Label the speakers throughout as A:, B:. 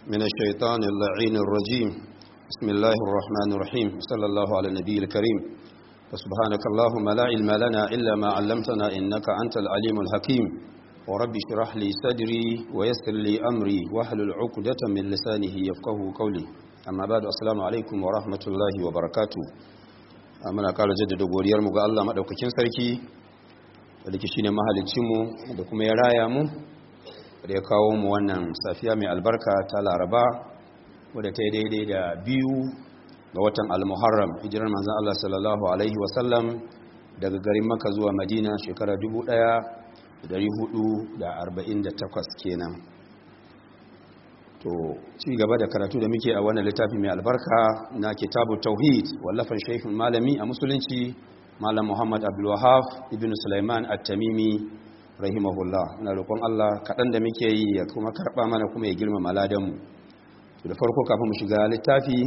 A: من الشيطان اللعين الرجيم بسم الله الرحمن الرحيم صلى الله على النبي الكريم فسبحانك اللهم لا علم لنا إلا ما علمتنا إنك أنت العليم الحكيم ورب اشرح لي صدري ويسر لي أمري واحلل عقدة من لسانه يفقه قولي amma ba da assalamu alaikum wa rahmatullahi wa barakatu muna kara jaddada godiyarmu ga Allah maɗaukakin sarki da ke shine mahalicinmu da kuma ya raya mu da ya kawo mu wannan safiya mai albarka ta laraba wadda ta yi daidai da biyu ga watan al-muharram hijirar manzan Allah sallallahu alaihi wasallam daga garin maka zuwa madina shekara 1448 kenan to ci gaba da karatu da muke a wannan littafi mai albarka na kitabu tauhid wallafan shaikhin malami a musulunci malam muhammad abdulwahaf ibn sulaiman at-tamimi rahimahullah na roƙon allah kaɗan da muke yi ya kuma karɓa mana kuma ya girmama ladanmu to da farko kafin mu shiga littafi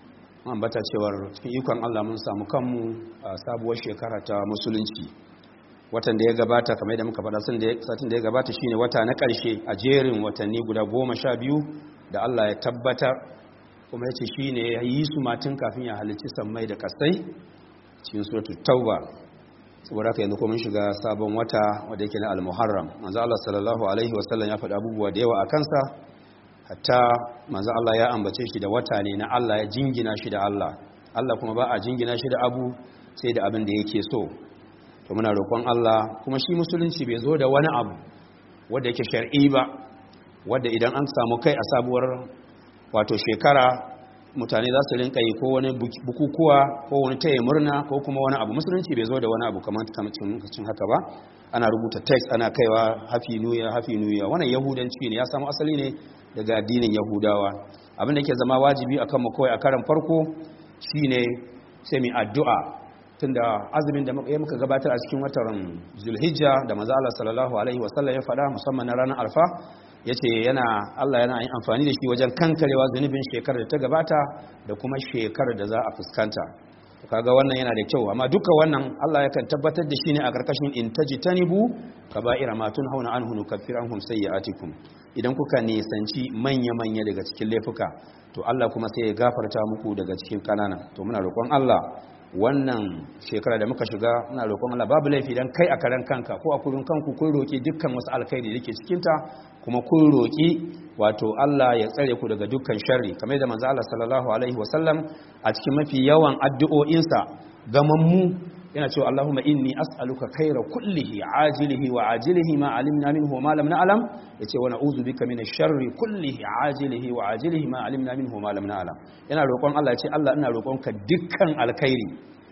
A: an bata cewar cikin ikon allah mun samu kanmu a sabuwar shekara ta musulunci watan da ya gabata kamar da muka faɗa satin da ya gabata shine wata na ƙarshe a jerin watanni guda goma sha biyu da Allah ya tabbatar kuma ya ce shi ne ya yi su matin kafin ya halicci sammai da kasai cikin suratul tauba saboda haka yanzu kuma shiga sabon wata wanda yake na al-muharram manzo Allah sallallahu alaihi wasallam ya faɗa abubuwa da yawa a kansa hatta manzo Allah ya ambace shi da wata ne na Allah ya jingina shi da Allah Allah kuma ba a jingina shi da abu sai da abin da yake so to muna roƙon Allah kuma shi musulunci bai zo da wani abu wanda yake shar'i ba wadda idan an samu kai a sabuwar wato shekara mutane za su rinka yi ko wani bukukuwa ko wani taya murna ko kuma wani abu musulunci bai zo da wani abu kamar cin haka ba ana rubuta text ana kaiwa hafi nuya hafi nuya wannan yahudanci ne ya samu asali ne daga addinin yahudawa abin da ke zama wajibi akan mu kawai a karan farko shine sai mu addu'a tunda azumin da muka gabatar a cikin watan zulhijja da manzo Allah sallallahu alaihi wasallam ya faɗa musamman na ranar alfa ya ce yana Allah yana yin amfani da shi wajen kankarewa zunubin shekarar da ta gabata da kuma shekarar da za a fuskanta kaga wannan yana da kyau amma duka wannan Allah yakan tabbatar da shi ne a karkashin in tajtanibu kaba'ira ma tunhauna anhu nukaffir anhum sayyi'atikum idan kuka nisanci manya manya daga cikin laifuka to Allah kuma sai ya gafarta muku daga cikin kanana to muna roƙon Allah wannan shekara da muka shiga muna roƙon Allah babu laifi dan kai a karan kanka ko a kurin kanku kun roki dukkan wasu alkhairi da yake cikin ta kuma kun roki wato Allah ya tsare ku daga dukkan sharri kamar da manzo Allah sallallahu alaihi wasallam a cikin mafi yawan addu'o'insa gamammu yana cewa Allahumma inni as'aluka khaira kullihi ajilihi wa ajilihi ma alimna minhu wa ma lam na'lam yace wa na'udhu bika minash sharri kullihi ajilihi wa ajilihi ma alimna minhu wa ma lam na'lam yana roƙon Allah yace Allah ina roƙonka dukkan alkhairi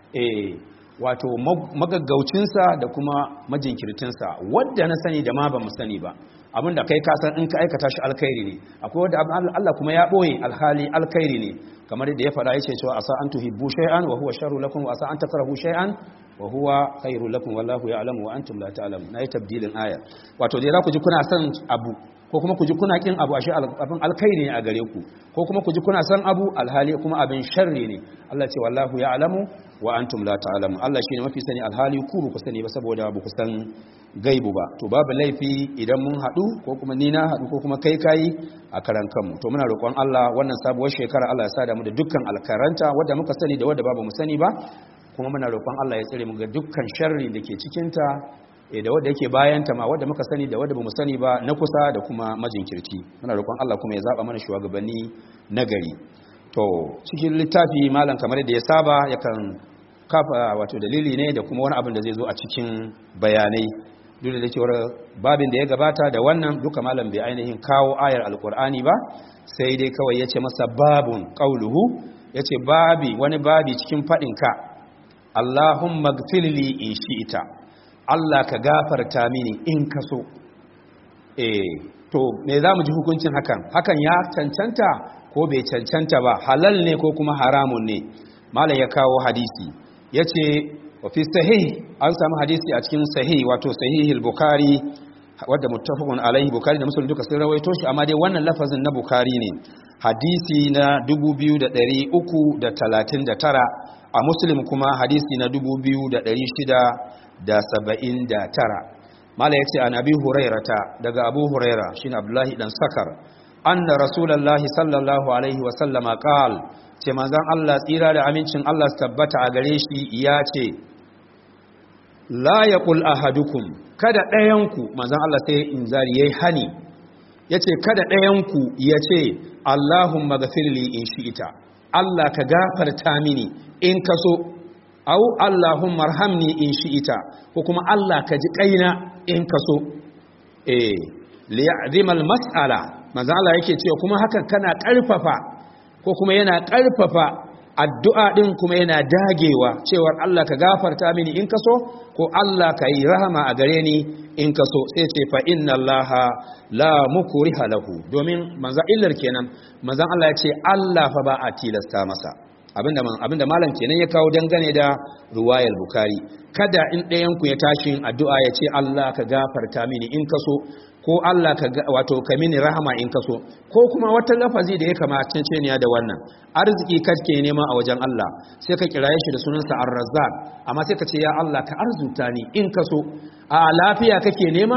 A: eh wato magaggaucinsa da kuma majinkirtinsa wadda na sani da ma ba mu sani ba abinda kai ka san in ka aikata shi alkhairi ne akwai wanda Allah kuma ya boye alhali alkhairi ne kamar da ya faɗa yace cewa asa an tuhibbu shay'an wa huwa sharru lakum wa asa an takrahu shay'an wa huwa khairu lakum wallahu ya'lamu wa antum la ta'lamun nayi tabdilin aya wato dai za ku ji kuna son abu ko kuma ku ji kuna kin abu ashe abin alkhairi ne a gare ku ko kuma ku ji kuna son abu alhali kuma abin sharri ne Allah ce wallahu ya'lamu wa antum la ta'lamun Allah shine mafi sani alhali ku ku sani ba saboda ba ku san gaibu ba to babu laifi idan mun haɗu ko kuma ni na haɗu ko kuma kai kayi a karan kanmu to muna roƙon Allah wannan sabuwar shekara Allah ya sada mu da dukkan alkaranta wadda muka sani da wadda babu mu sani ba kuma muna roƙon Allah ya tsare mu ga dukkan sharri da ke cikin ta da wadda yake bayan ta ma wadda muka sani da wadda bamu sani ba na kusa da kuma majinkirci muna roƙon Allah kuma ya zaba mana shugabanni nagari to cikin littafi malam kamar da ya saba yakan kafa wato dalili ne da kuma wani abin da zai zo a cikin bayanai duk da cewar babin da ya gabata da wannan duka malam bai ainihin kawo ayar alkur'ani ba sai dai kawai ya ce masa babun ƙauluhu ya ce babi wani babi cikin faɗinka allahun magfirli in ita allah ka gafarta mini in ka so eh to me za mu ji hukuncin hakan hakan ya cancanta ko bai cancanta ba halal ne ko kuma haramun ne malam ya kawo hadisi ya ce wafi sahih an samu hadisi a cikin sahih wato sahihul bukari wadda muttafaqun alaihi bukari da muslim duka sun rawaito shi amma dai wannan lafazin na bukari ne hadisi na 2339 a muslim kuma hadisi na 2679 mala yace an abi hurairata daga abu huraira shine abdullahi dan sakar anna rasulullahi sallallahu alaihi wa sallama qal ce manzon Allah tsira da amincin Allah su tabbata a gare shi ya ce la yaqul ahadukum kada ɗayanku manzon Allah sai inzari yayi hani yace kada ɗayanku yace Allahumma ghafirli in shi'ita Allah ka gafarta mini in ka so au Allahumma arhamni in shi'ita ko kuma Allah ka ji kaina in ka so eh liya'zimal mas'ala manzo Allah yake cewa kuma hakan kana karfafa ko kuma yana karfafa addu'a din kuma yana dagewa cewar Allah ka gafarta mini in ka so ko Allah ka yi rahama a gare ni in ka so sai ce fa inna allaha la mukriha lahu domin manzo illar kenan manzon Allah ya ce Allah fa ba a tilasta masa abinda abinda malam kenan ya kawo dangane da ruwayar bukari kada in ɗayan ku ya tashi addu'a ya ce Allah ka gafarta mini in ka so ko Allah ka wato ka mini rahama in ka so ko kuma wata lafazi da ya kamata ce ne da wannan arziki kake nema a wajen Allah sai ka kiraye shi da sunansa Ar-Razzaq amma sai ka ce ya Allah ka arzuta ni in ka so a lafiya kake nema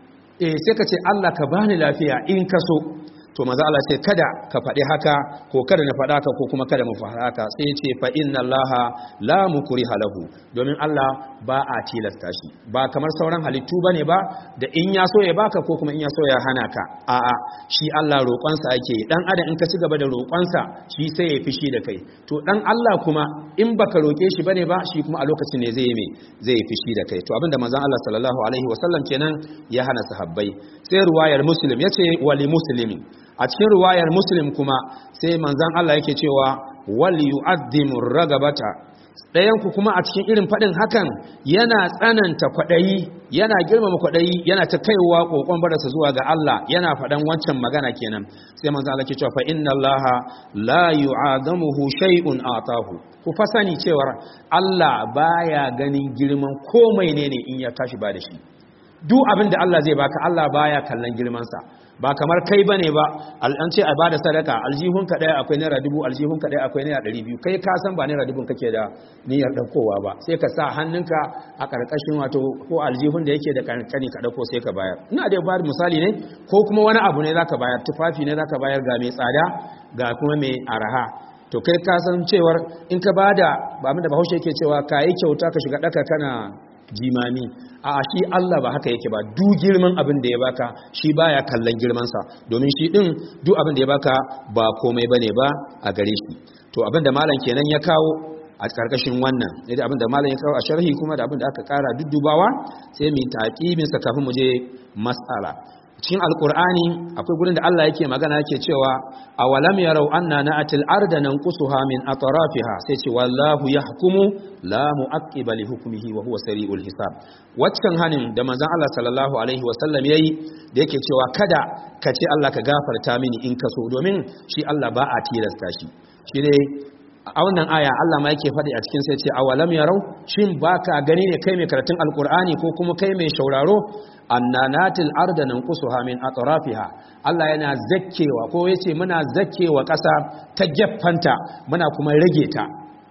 A: eh sai ka ce Allah ka bani lafiya in ka so to maza Allah ce kada ka faɗi haka ko kada na faɗa haka ko kuma kada mu faɗa haka sai ya ce fa inna Allah la mukriha lahu domin Allah ba a tilasta shi ba kamar sauran halittu bane ba da in ya so ya baka ko kuma in ya so ya hana ka a'a shi Allah roƙonsa ake dan adam in ka ci gaba da roƙonsa shi sai ya fishi da kai to dan Allah kuma in baka roƙe shi bane ba shi kuma a lokacin ne zai yi me zai yi fishi da kai to abinda manzon Allah sallallahu alaihi wasallam kenan ya hana sahabbai sai ruwayar muslim yace wali muslimin a cikin ruwayar muslim kuma sai manzan Allah yake cewa wal yu'addimu ragabata ɗayan ku kuma a cikin irin faɗin hakan yana tsananta kwaɗayi yana girmama kwaɗayi yana ta kaiwa kokon barasa zuwa ga Allah yana faɗan wancan magana kenan sai manzan Allah ke cewa fa inna Allah la yu'adamuhu shay'un atahu ku fa sani cewa Allah baya ganin girman komai ne ne in ya tashi ba da shi duk abin da Allah zai baka Allah baya kallon girmansa ba kamar kai bane ba an ce a bada sadaka aljihun ka daya akwai naira dubu aljihun ka daya akwai naira ɗari biyu kai ka san ba naira dubun kake da niyyar ɗaukowa ba sai ka sa hannunka a ƙarƙashin wato ko aljihun da yake da kankani ka ɗauko sai ka bayar ina da ba misali ne ko kuma wani abu ne zaka bayar tufafi ne zaka bayar ga mai tsada ga kuma mai araha to kai ka san cewar in ka bada ba abin da bahaushe yake cewa ka yi kyauta ka shiga ɗaka kana jimami a shi Allah ba haka yake ba du girman abin da ya baka shi baya kallon girmansa domin shi din duk abin da ya baka ba komai bane ba a gare shi to abin da malam kenan ya kawo a karkashin wannan da abin da malam ya kawo a sharhi kuma da abin da aka kara duddubawa sai mu taqibin sa kafin mu je mas'ala cikin alkur'ani akwai gurin da Allah yake magana yake cewa awalam yarau anna na'atil arda nanqusuha min atrafiha sai ce wallahu yahkumu la mu'aqqiba li hukmihi wa huwa sari'ul hisab waccan hanin da manzon Allah sallallahu alaihi wa sallam yayi da yake cewa kada ka ce Allah ka gafarta mini in ka so domin shi Allah ba a tilasta shi shi ne a wannan aya Allah ma yake faɗi a cikin sai ce awalam yarau shin baka gani ne kai mai karatun alkur'ani ko kuma kai mai shauraro annanatil arda nanqusuha min atrafiha Allah yana zakkewa ko yace muna zakkewa ƙasa ta geffanta muna kuma rage ta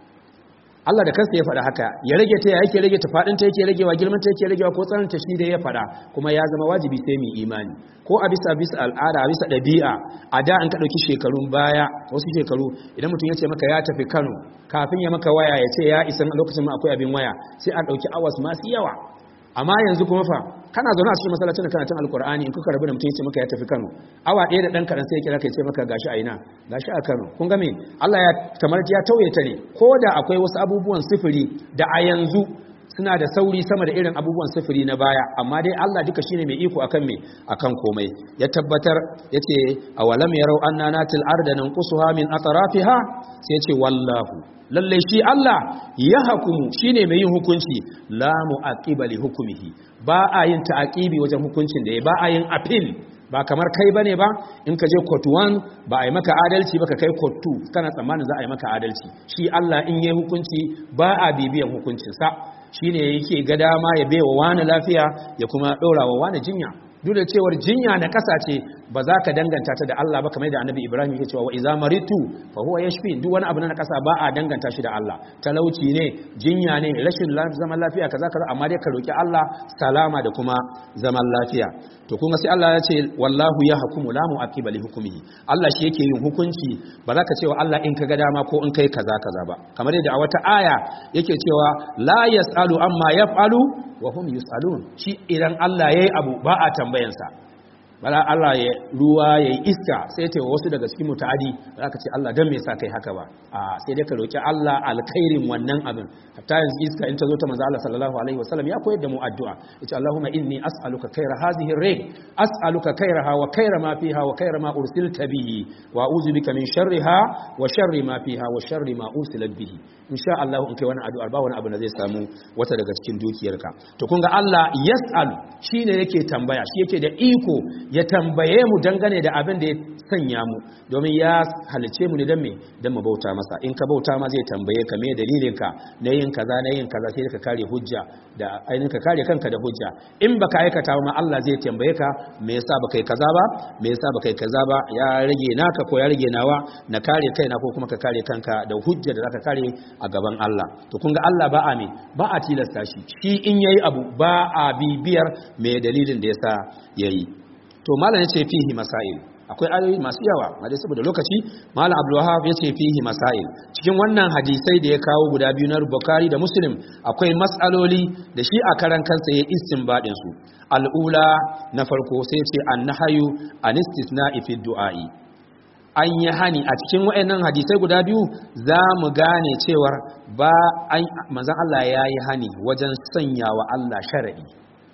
A: Allah da kansa ya faɗa haka ya rage ta ya yake rage ta faɗin ta yake ragewa girman ta yake ragewa ko tsarin ta shi da ya faɗa kuma ya zama wajibi sai mu imani ko a bisa bisa al'ada a bisa ɗabi'a a da an ka ɗauki shekarun baya wasu shekaru idan mutum ya ce maka ya tafi Kano kafin ya maka waya ya ce ya isa lokacin ma akwai abin waya sai a ɗauki awas masu yawa amma yanzu kuma fa kana zaune a cikin masallacin da kana tun alkur'ani in kuka rabu da mutum ya ce maka ya tafi Kano awa ɗaya da ɗan kaɗan sai ya kira ka ya ce maka gashi a ina gashi a Kano kun ga me Allah ya kamar ya tauye ta ne ko da akwai wasu abubuwan sifiri da a yanzu suna da sauri sama da irin abubuwan sifiri na baya amma dai Allah duka shine mai iko akan me akan komai ya tabbatar yace awalam yarau anna natil arda nanqusuha min atrafiha sai yace wallahu lalle shi Allah ya hukumu shine mai yin hukunci la mu'aqiba li hukmihi ba a yin ta'aqibi wajen hukuncin da ya ba a yin appeal ba kamar kai bane ba in ka je court 1 ba a yi maka adalci ba ka kai court 2 kana tsammanin za a yi maka adalci shi Allah in yayi hukunci ba a bibiyan hukuncin sa shine yake ga dama ya baiwa wani lafiya ya kuma dora wa wani jinya duk da cewar jinya na kasa ce ba za ka danganta ta da Allah ba kamar da annabi Ibrahim yake cewa wa iza maritu fa huwa yashfi duk wani abu na kasa ba a danganta shi da Allah talauci ne jinya ne rashin zaman lafiya kaza kaza amma dai ka roki Allah salama da kuma zaman lafiya to kuma sai Allah ya ce wallahu ya hukumu la mu'aqiba li hukmihi Allah shi yake yin hukunci ba za ka cewa Allah in ka ga dama ko in kai kaza kaza ba kamar yadda a wata aya yake cewa la yasalu amma yaf'alu wa hum yusalun shi idan Allah yayi abu ba a tambayansa bala Allah ya ruwa ya yi iska sai ta wasu daga cikin mutadi za ka ce Allah don me sa kai haka ba a sai dai ka roki Allah alkhairin wannan abin hatta yanzu iska in ta zo ta manzo Allah sallallahu alaihi wasallam ya koyar da mu addu'a yace Allahumma inni as'aluka khaira hadhihi ar-rih as'aluka khairaha wa khaira ma fiha wa khaira ma ursilta bihi wa a'udhu bika min sharriha wa sharri ma fiha wa sharri ma ursilat bihi insha Allah in kai wani addu'a ba wani abu da zai samu wata daga cikin dukiyarka to kun ga Allah yas'alu shine yake tambaya shi yake da iko ya tambaye mu dangane da abin da ya sanya mu domin ya halice mu ne don me don mu bauta masa in ka bauta ma zai tambaye ka me dalilin ka na yin kaza na yin kaza sai ka kare hujja da ainihin ka kare kanka da hujja in baka aikata ma Allah zai tambaye ka me yasa baka yi kaza ba me yasa baka yi kaza ba ya rage naka ko ya rage nawa na kare kaina ko kuma ka kare kanka da hujja da zaka kare a gaban Allah to kun ga Allah ba a me ba a tilasta shi shi in yayi abu ba a bibiyar me dalilin da yasa yayi to malam yace fihi masail akwai ayoyi masu yawa amma dai saboda lokaci malam abdul wahab yace fihi masail cikin wannan hadisai da ya kawo guda biyu na bukhari da muslim akwai mas'aloli da shi a karan kansa ya istinbadin su al'ula na farko sai yace annahayu anistisna'i fi du'a'i an yi hani a cikin waɗannan hadisai guda biyu za mu gane cewar ba manzon Allah ya yi hani wajen sanya wa Allah sharadi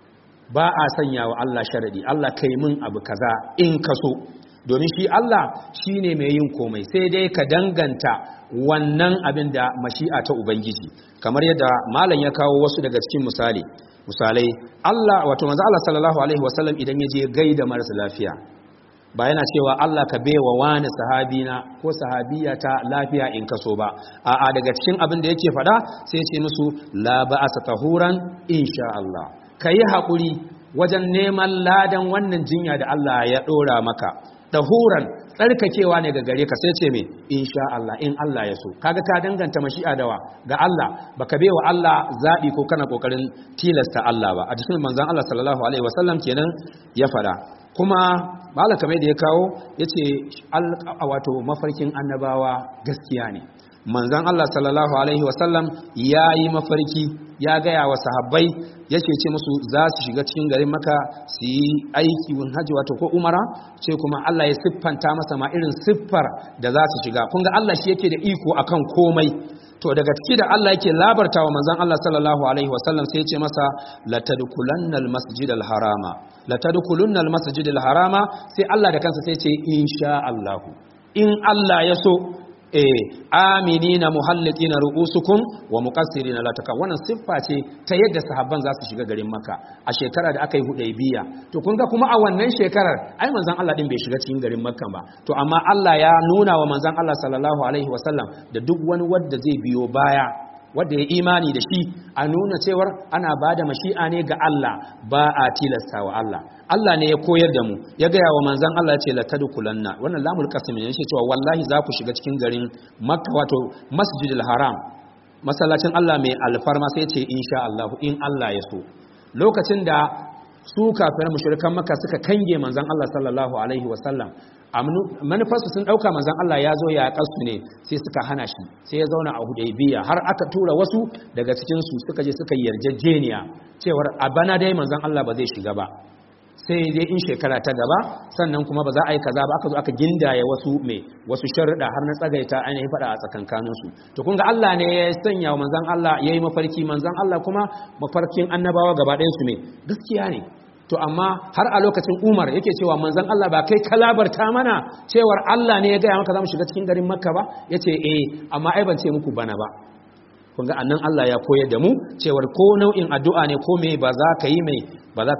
A: ba a sanya wa Allah sharadi Allah kai min abu kaza in ka so domin shi Allah shine mai yin komai sai dai ka danganta wannan abin da mashi'a ta ubangiji kamar yadda malam ya kawo wasu daga cikin misali misalai Allah wato manzo Allah sallallahu alaihi wasallam idan ya je gaida marasa lafiya ba yana cewa Allah ka baiwa wani sahabina ko sahabiyata lafiya in kaso ba a'a daga cikin abin da yake faɗa sai ce musu la ba'asa tahuran insha Allah kayi haƙuri wajen neman ladan wannan jinya da Allah ya ɗora maka tahuran tsarkakewa ne ga gare ka sai ce me insha Allah in Allah ya so kaga ka danganta mashi'a dawa ga Allah baka baiwa Allah zabi ko kana kokarin tilasta Allah ba a cikin manzon Allah sallallahu alaihi wasallam kenan ya fada kuma malaka mai da ya kawo yace wato mafarkin annabawa gaskiya ne manzon Allah sallallahu alaihi wasallam yayi mafarki ya gaya wa sahabbai yake ce musu za su shiga cikin garin maka su yi aiki wun hajji wato ko umara ce kuma Allah ya siffanta masa ma irin siffar da za su shiga kun ga Allah shi yake da iko akan komai to daga ciki da Allah yake labarta wa manzon Allah sallallahu alaihi wasallam sai ya ce masa latadkhulannal masjidal harama latadkhulunnal masjidal harama sai Allah da kansa sai ya ce insha Allah in Allah ya so eh aminina muhalliqina ru'usukum wa muqassirina la taka wannan siffa ce ta yadda sahabban za su shiga garin Makka a shekara da aka yi Hudaybiya to kun ga kuma a wannan shekarar ai manzon Allah din bai shiga cikin garin Makka ba to amma Allah ya nuna wa manzon Allah sallallahu alaihi wasallam da duk wani wanda zai biyo baya wanda ya imani da shi a nuna cewar ana ba da mashi'a ne ga Allah ba a tilasta wa Allah Allah ne ya koyar da mu ya gaya wa manzan Allah ce la tadkhulanna wannan lamul qasim ne yake cewa wallahi za ku shiga cikin garin Makka wato Masjidil Haram masallacin Allah mai alfarma sai ce insha Allah in Allah ya so lokacin da su kafiran mushrikan Makka suka kange manzan Allah sallallahu alaihi wasallam manufarsu sun ɗauka manzan Allah ya zo ya ƙasu ne sai suka hana shi sai ya zauna a hudaybiya har aka tura wasu daga cikinsu suka je suka yarjejeniya cewar a bana dai manzan Allah ba zai shiga ba sai dai in shekara ta gaba sannan kuma ba za a yi kaza ba aka zo aka gindaya wasu mai wasu sharuɗa har na tsagaita ainihin faɗa a tsakankaninsu to kun ga Allah ne ya sanya wa manzan Allah ya yi mafarki manzan Allah kuma mafarkin annabawa gaba ɗayansu ne gaskiya ne to amma har a lokacin umar yake cewa manzan Allah ba kai kalabarta mana cewar Allah ne ya gaya maka za mu shiga cikin garin makka ba ya ce eh amma ai ban ce muku bana ba kun ga annan Allah ya koyar da mu cewar ko nau'in addu'a ne ko me ba za ka yi mai ba za ka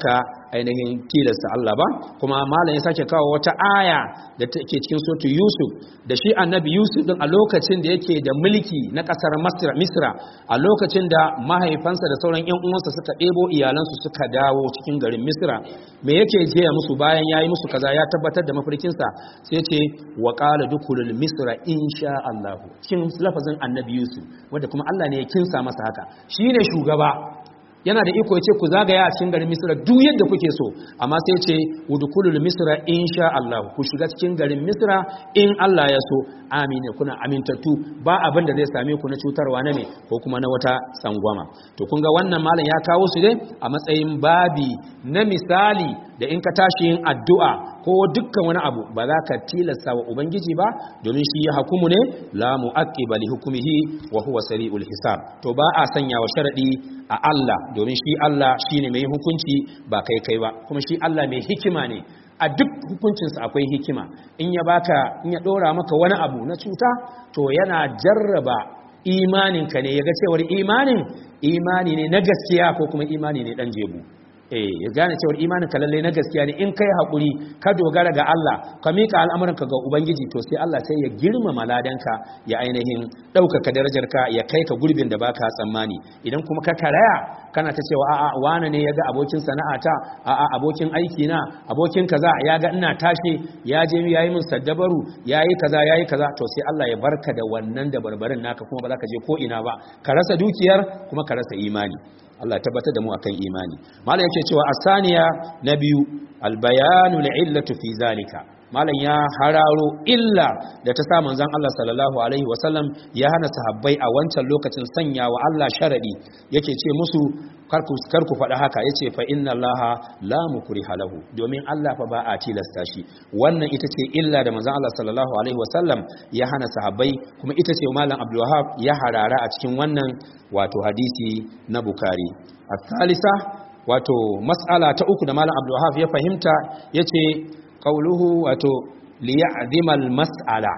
A: ainihin tilasta Allah ba kuma malam ya sake kawo wata aya da take cikin suratul Yusuf da shi annabi Yusuf din a lokacin da yake da mulki na kasar Misra a lokacin da mahaifansa da sauran ƴan uwansa suka ɗebo iyalansu suka dawo cikin garin Misra me yake jiya musu bayan yayi musu kaza ya tabbatar da mafarkinsa sai ce wa qala dukulul misra insha Allah cikin lafazin annabi Yusuf wanda kuma Allah ne ya kinsa masa haka shine shugaba yana da iko ya ce ku zagaya a cikin garin misira duk yadda kuke so amma sai ce udkhulul misra insha Allah ku shiga cikin garin misira in Allah ya so amine kuna amintattu ba abin da zai same ku na cutarwa na ne ko kuma na wata tsangwama to kun ga wannan malam ya kawo su ne a matsayin babi na misali da in ka tashi yin addu'a ko dukkan wani abu ba za ka tilasta wa ubangiji ba domin shi ya hukumu ne la mu'aqqiba li hukmihi wa huwa sari'ul hisab to ba a sanya wa sharadi a Allah domin shi Allah shine mai hukunci ba kai kai ba kuma shi Allah mai hikima ne a duk hukuncinsa akwai hikima in ya baka in ya dora maka wani abu na cuta to yana jarraba imaninka ne ya ga cewar imanin imani ne na gaskiya ko kuma imani ne dan jebu eh ya gane cewar imanin ka lalle na gaskiya ne in kai hakuri ka dogara ga Allah ka mika al'amuranka ga ubangiji to sai Allah sai ya girmama ladanka ya ainihin ɗaukaka darajarka ya kai ka gurbin da baka tsammani idan kuma ka karaya kana ta cewa a'a wane ne ya ga abokin sana'ata a'a abokin aiki na abokin kaza ya ga ina tashi ya je ya yi min saddabaru ya yi kaza ya yi kaza to sai Allah ya barka da wannan da barbarin naka kuma ba za ka je ko ina ba ka rasa dukiyar kuma ka rasa imani Allah tabbatar da mu akan imani malam yake cewa asaniya na biyu albayanu li'illatu fi zalika malam ya hararo illa da ta sa manzon Allah sallallahu alaihi wasallam ya hana sahabbai a wancan lokacin sanya wa Allah sharadi yake ce musu karku karku faɗa haka yace fa inna Allah la mukriha lahu domin Allah fa ba a tilasta shi wannan ita ce illa da manzon Allah sallallahu alaihi wasallam ya hana sahabbai kuma ita ce malam Abdul Wahhab ya harara a cikin wannan wato hadisi na Bukhari الثالثة wato mas'ala ta uku da malam Abdul Wahhab ya fahimta yace qauluhu wato liya'dimal mas'ala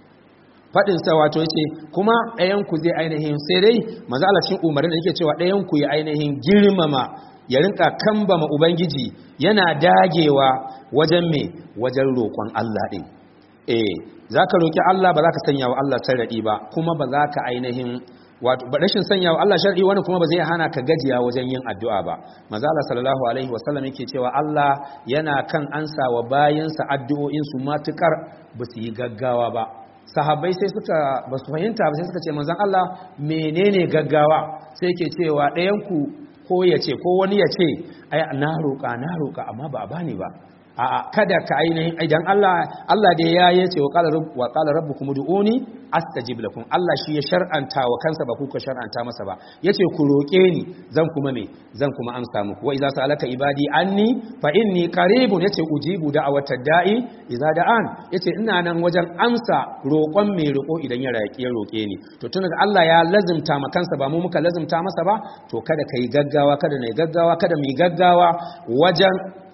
A: fadin sa wato yace kuma ɗayan ku zai ainihin sai dai manzo Allah cikin umarin da yake cewa ɗayan ku ya ainihin girmama ya rinka kambama ubangiji yana dagewa wajen me wajen roƙon Allah din eh zaka roki Allah ba zaka sanya wa Allah sarradi ba kuma ba zaka ainihin wato rashin sanya wa Allah shar'i wani kuma ba zai hana ka gajiya wajen yin addu'a ba manzo Allah sallallahu alaihi wasallam yake cewa Allah yana kan ansa wa bayinsa addu'o'in su matukar ba su yi gaggawa ba sahabbai sai suka ba su fahimta ba sai suka ce manzon Allah menene gaggawa sai yake cewa ɗayan ku ko ya ce ko wani ya ce ai na roƙa na roƙa amma ba bani ba a kada ka ainihin idan Allah Allah da ya yace wa qala wa qala rabbukum ud'uni astajib lakum Allah shi ya shar'anta wa kansa ba ku ka shar'anta masa ba yace ku roke ni zan kuma me zan kuma amsa muku wa idza sa'alaka ibadi anni fa inni qaribun yace ujibu da'awata da'i idza da'an yace ina nan wajen amsa roƙon mai roƙo idan ya raƙi ya roƙe ni to tun da Allah ya lazimta ma kansa ba mu muka lazimta masa ba to kada kai gaggawa kada ne gaggawa kada mu gaggawa wajen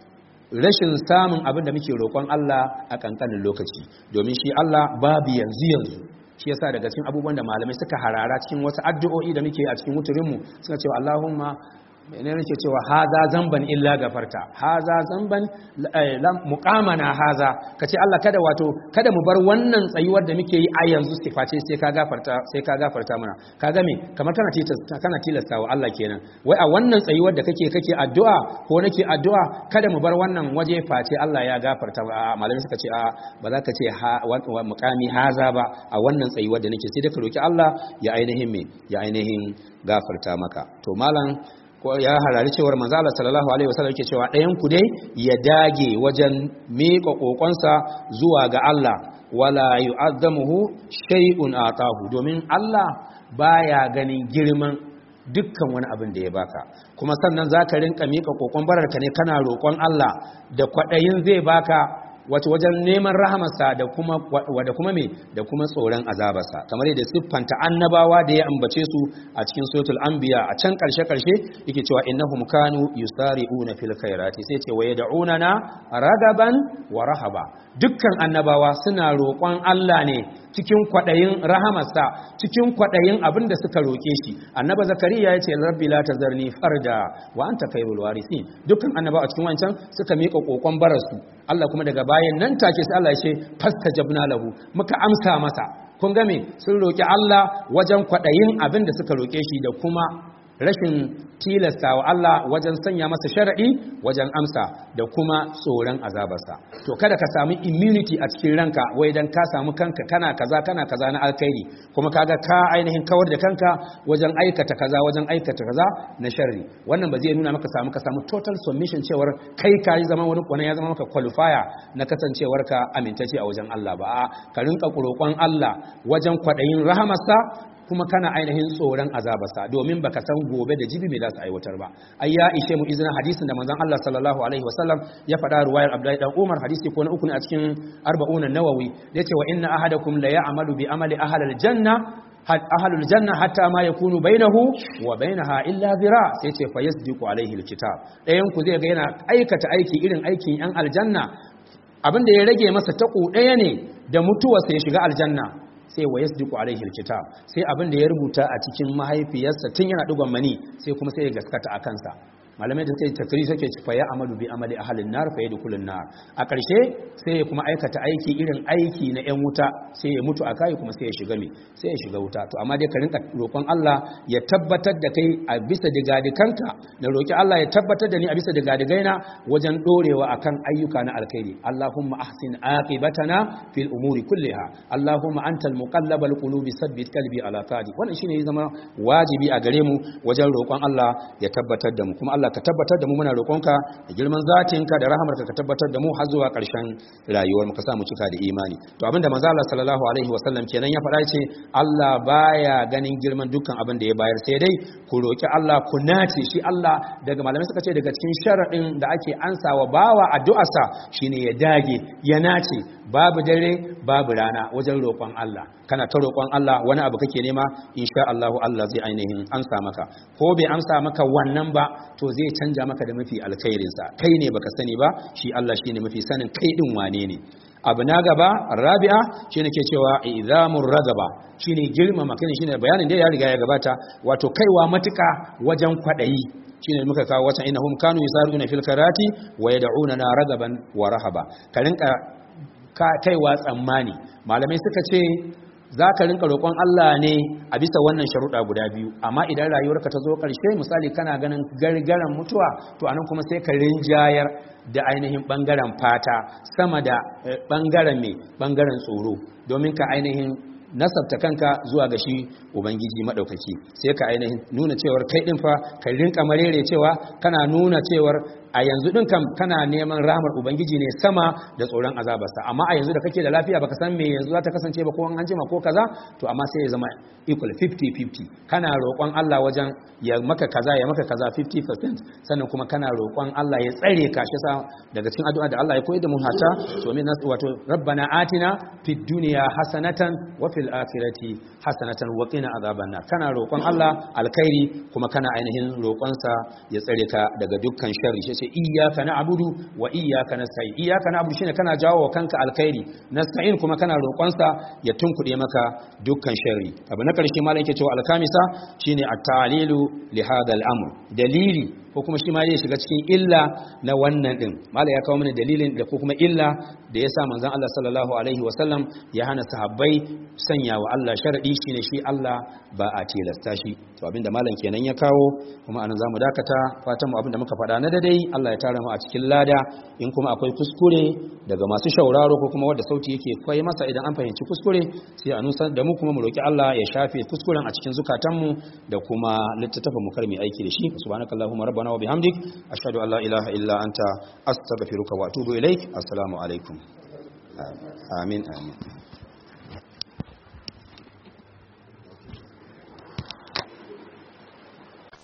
A: rashin samun abin da muke roƙon Allah a ƙanƙanin lokaci domin shi Allah babu yanzu yanzu shi yasa daga cikin abubuwan da malamai suka harara cikin wasu addu'o'i da muke a cikin wuturinmu suka cewa Allahumma ne nake cewa haza zamban illa gafarta haza zamban muqamana haza kace Allah kada wato kada mu bar wannan tsayuwar da muke yi a yanzu siface sai ka gafarta sai ka gafarta mana kaga me kamar kana tilasta kana tilasta wa Allah kenan wai a wannan tsayuwar da kake kake addu'a ko nake addu'a kada mu bar wannan waje face Allah ya gafarta malamai suka ce a ba za ka ce muqami haza ba a wannan tsayuwar da nake sai da ka roki Allah ya ainihin me ya ainihin gafarta maka to malam ya harari cewar manzo Allah sallallahu alaihi wasallam yake cewa ɗayan ku dai ya dage wajen miƙa kokonsa zuwa ga Allah wala yu'azzamuhu shay'un atahu domin Allah baya ganin girman dukkan wani abin da ya baka kuma sannan zaka rinka miƙa kokon bararka ne kana roƙon Allah da kwaɗayin zai baka wato wajen neman rahamarsa da kuma da kuma me da kuma tsoron azabarsa kamar yadda siffanta annabawa da ya ambace su a cikin suratul anbiya a can karshe karshe yake cewa innahum kanu yusari'una fil khairati sai ce waye da'unana ragaban wa rahaba dukkan annabawa suna roƙon Allah ne cikin kwadayin rahamarsa cikin kwadayin abin da suka roke shi annaba zakariya ya ce rabbi la tazarni farda wa anta khairul warithin dukkan annaba a cikin wancan suka mika kokon barasu Allah kuma daga bayan nan take sai Allah ya ce fastajabna lahu muka amsa masa kun ga me sun roki Allah wajen kwadayin abin da suka roke shi da kuma rashin tilasta wa Allah wajen sanya masa sharaɗi wajen amsa da kuma tsoron azabarsa to kada ka samu immunity a cikin ranka wai dan ka samu kanka kana kaza kana kaza na alkhairi kuma kaga ka ainihin kawar da kanka wajen aikata kaza wajen aikata kaza na sharri wannan ba zai nuna maka samu ka samu total submission cewar kai ka yi zama wani kwana ya zama maka qualifier na kasancewar ka amintacce a wajen Allah ba ka rinka roƙon Allah wajen kwaɗayin rahamarsa kuma kana ainihin tsoron azabarsa domin baka san gobe da jibi me za su aiwatar ba ai ya ishe mu izinin hadisin da manzon Allah sallallahu alaihi wasallam ya faɗa ruwayar Abdullahi dan Umar hadisi ko na uku ne a cikin arba'un an-nawawi yace wa inna ahadakum la ya'malu bi amali ahli janna ahlul janna hatta ma yakunu bainahu wa bainaha illa zira sai ce fa yasdiqu alaihi alkitab dayan ku zai ga yana aikata aiki irin aikin yan aljanna abin da ya rage masa taku daya ne da mutuwa sai shiga aljanna sai wa yasdiqu alaihi alkitab sai abin da ya rubuta a cikin mahaifiyarsa tun yana dugon mani sai kuma sai ya gaskata a kansa malamai da suka yi takri suke ci faya amadu bi amali ahalin nar fa yadkhulun nar a ƙarshe sai ya kuma aikata aiki irin aiki na yan wuta sai ya mutu a kai kuma sai ya shiga mi sai ya shiga wuta to amma dai ka rinka roƙon Allah ya tabbatar da kai a bisa digadikanka na roƙi Allah ya tabbatar da ni a bisa digadigaina wajen dorewa akan ayyuka na alkhairi Allahumma ahsin aqibatana fil umuri kulliha Allahumma antal muqallabal qulubi sabbit qalbi ala tadi wannan shine ya zama wajibi a gare mu wajen roƙon Allah ya tabbatar da mu kuma Allah ka tabbatar da mu muna roƙonka da girman zatinka da rahamarka ka tabbatar da mu har zuwa ƙarshen rayuwar mu ka sa mu cika da imani to abinda manzo Allah sallallahu alaihi wasallam kenan ya faɗa ce Allah baya ganin girman dukkan abin da ya bayar sai dai ku roƙi Allah ku nace shi Allah daga malamai suka ce daga cikin sharaɗin da ake ansawa bawa addu'arsa shine ya dage ya nace babu dare babu rana wajen roƙon Allah kana ta roƙon Allah wani abu kake nema insha Allah Allah zai ainihin amsa maka ko bai amsa maka wannan ba to zai canja maka da mafi alkhairin sa kai ne baka sani ba shi Allah shine mafi sanin kai din wane ne abu na gaba rabi'a shine ke cewa idamur ragaba shine girmama kai shine bayanin da ya riga ya gabata wato kaiwa matuka wajen kwadayi shine muka kawo wata innahum kanu yusaruna fil karati wa yad'una ragaban wa rahaba ka rinka kaiwa tsammani malamai suka ce za ka rinka roƙon Allah ne a bisa wannan sharuɗa guda biyu amma idan rayuwarka ta zo ƙarshe misali kana ganin gargaran mutuwa to anan kuma sai ka rinjayar da ainihin ɓangaren fata sama da ɓangaren mai ɓangaren tsoro domin ka ainihin nasabta kanka zuwa ga shi ubangiji maɗaukaki sai ka ainihin nuna cewar kai ɗin fa ka rinka marere cewa kana nuna cewar a yanzu din kam kana neman rahmar ubangiji ne sama da tsoron azabarsa amma a yanzu da kake da lafiya baka san me yanzu za ta kasance ba ko an jima ko kaza to amma sai ya zama equal 50-50 kana roƙon Allah wajen ya maka kaza ya maka kaza 50% sannan kuma kana roƙon Allah ya tsare ka shi sa daga cikin addu'a da Allah ya koyar da mu hata to min wato rabbana atina fid dunya hasanatan wa fil akhirati hasanatan wa qina azaban nar kana roƙon Allah alkhairi kuma kana ainihin roƙonsa ya tsare ka daga dukkan sharri shi ce iyyaka na'budu wa iyyaka nasta'in iyyaka na'budu shine kana jawo wa kanka alkhairi nasta'in kuma kana roƙonsa ya tunkuɗe maka dukkan sharri abu na ƙarshe malam yake cewa alkamisa shine at-ta'lilu li hadha al-amr dalili ko kuma shi ma zai shiga cikin illa na wannan din malam ya kawo mana dalilin da ko kuma illa da yasa manzon Allah sallallahu alaihi wa sallam ya hana sahabbai sanya wa Allah sharadi shine shi Allah ba a tilasta shi to abinda malam kenan ya kawo kuma anan zamu dakata fatan mu abinda muka faɗa na dadai Allah ya tara mu a cikin lada in kuma akwai kuskure daga masu shauraro ko kuma wanda sauti yake kwai masa idan an fahimci kuskure sai a nusar da mu kuma mu roki Allah ya shafe kuskuren a cikin zukatanmu da kuma littattafan mu kar mu aiki da shi subhanakallahumma rabbana wa bihamdik ashhadu an la ilaha illa anta astaghfiruka wa atubu ilaik assalamu alaikum amin amin